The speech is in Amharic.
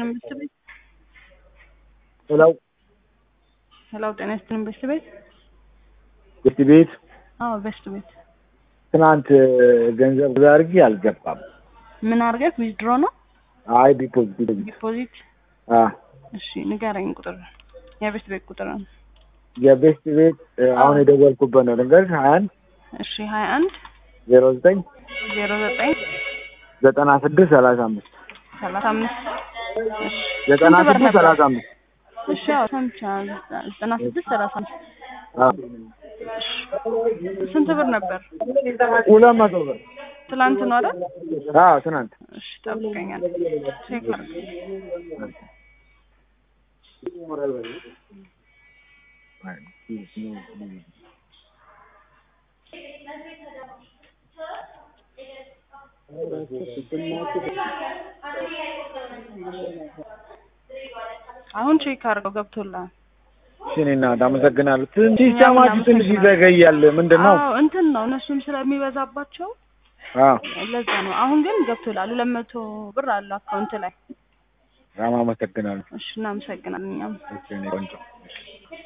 መንግስት ቤት ሄሎ ሄሎ፣ ጤና ይስጥልን በስት ቤት። ቤት ቤት አዎ በስት ቤት። ትናንት ገንዘብ አድርጌ አልገባም። ምን አድርገህ ዊዝድሮ ነው አይ ዲፖዚት ዲፖዚት? አ እሺ ንገረኝ፣ ቁጥር የቤስት ቤት ቁጥር ነው። የቤስት ቤት አሁን የደወልኩበት ነው። ልንገርሽ ሀያ አንድ እሺ ሀያ አንድ ዜሮ ዘጠኝ ዜሮ ዘጠኝ ዘጠና ስድስት ሰላሳ አምስት ሰላሳ አምስት እሺ ዘጠና ስንት ብር ስድስት ነበር? ሰላሳ አምስት እሺ አዎ ሰምቻለሁ። ዘጠና ስድስት ሰላሳ አምስት አ ስንት ብር ነበር? ሁለት መቶ ብር ትላንት ነው አይደል? አዎ ትናንት እሺ ጠብቀኛል። ቼክ አድርግ። አሁን ቼክ አድርገው ገብቶልሃል። እሺ እኔ እናት አመሰግናለሁ። ትንሽ ሲስተማችሁ ትንሽ ይዘገያል። ምንድን ነው? አዎ እንትን ነው እነሱም ስለሚበዛባቸው አዎ ለዛ ነው። አሁን ግን ገብቶልሃል። ሁለት መቶ ብር አለው አካውንት ላይ። በጣም አመሰግናለሁ። እሺ እናመሰግናለን እኛም እሺ እኔ ቆንጆ